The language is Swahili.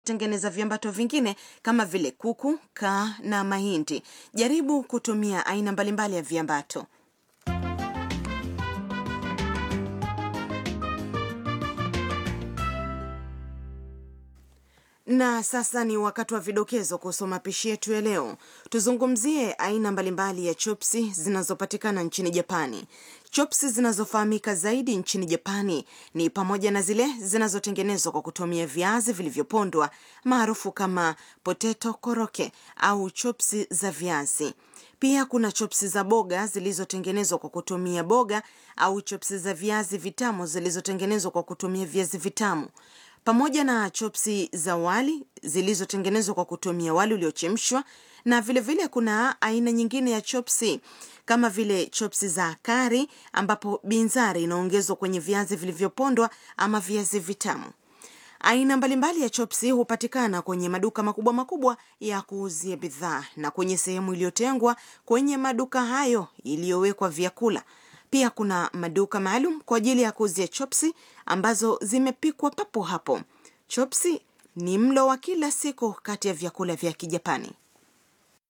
tengeneza viambato vingine kama vile kuku, kaa na mahindi. Jaribu kutumia aina mbalimbali ya viambato. Na sasa ni wakati wa vidokezo kuhusu mapishi yetu ya leo. Tuzungumzie aina mbalimbali ya chopsi zinazopatikana nchini Japani. Chopsi zinazofahamika zaidi nchini Japani ni pamoja na zile zinazotengenezwa kwa kutumia viazi vilivyopondwa maarufu kama potato koroke au chopsi za viazi. Pia kuna chopsi za boga zilizotengenezwa kwa kutumia boga au chopsi za viazi vitamu zilizotengenezwa kwa kutumia viazi vitamu pamoja na chopsi za wali zilizotengenezwa kwa kutumia wali uliochemshwa na vilevile vile kuna aina nyingine ya chopsi kama vile chopsi za kari ambapo binzari inaongezwa kwenye viazi vilivyopondwa ama viazi vitamu. Aina mbalimbali ya chopsi hupatikana kwenye maduka makubwa makubwa ya kuuzia bidhaa na kwenye sehemu iliyotengwa kwenye maduka hayo iliyowekwa vyakula. Pia kuna maduka maalum kwa ajili ya kuuzia chopsi ambazo zimepikwa papo hapo. Chopsi ni mlo wa kila siku kati ya vyakula vya Kijapani.